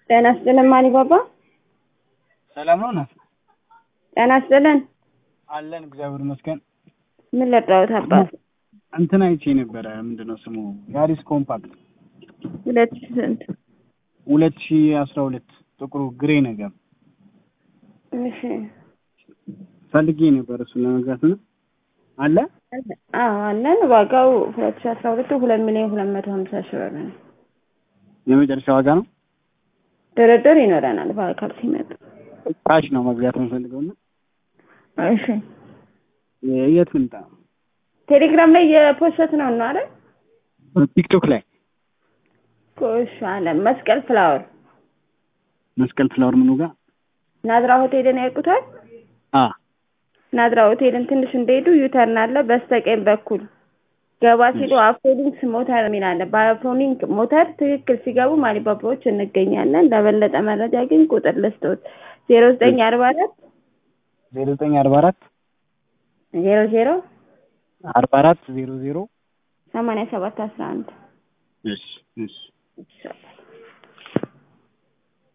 ጤና ይስጥልን ማሪባባ። ሰላም ነው ናት? ጤና ይስጥልን። አለን እግዚአብሔር ይመስገን። ምን ልርዳዎት አባት? እንትን አይቼ ነበረ ምንድን ነው ስሙ ያሪስ ኮምፓክት ሁለት ሺህ ስንት? ሁለት ሺ አስራ ሁለት ጥቁሩ ግሬ ነገር እሺ ፈልጌ ነበር እሱን ለመግዛት ነው አለ አዎ አለን። ዋጋው ሁለት ሺህ አስራ ሁለቱ ሁለት ሚሊዮን ሁለት መቶ ሀምሳ ሺህ ብር ነው። የመጨረሻ ዋጋ ነው። ድርድር ይኖረናል በአካል ሲመጡ። ካሽ ነው መግዛት የምፈልገው እና እሺ የት ልምጣ? ቴሌግራም ላይ የፖስት ነው ነው አይደል? ቲክቶክ ላይ እሺ አለ መስቀል ፍላወር መስቀል ፍላወር ምኑ ጋር ናዝራ ሆቴልን ያውቁታል? አ ናዝራ ሆቴልን ትንሽ እንደሄዱ ዩተርን አለ። በስተቀኝ በኩል ገባ ሲሉ አፍሮሊንክስ ሞተር የሚል አለ። በአፍሮሊንክ ሞተር ትክክል ሲገቡ ማሊባባዎች እንገኛለን። ለበለጠ መረጃ ግን ቁጥር ልስጦት ዜሮ ዘጠኝ አርባ አራት ዜሮ ዘጠኝ አርባ አራት ዜሮ ዜሮ አርባ አራት ዜሮ ዜሮ ሰማንያ ሰባት አስራ አንድ እሺ እሺ ይሻላል።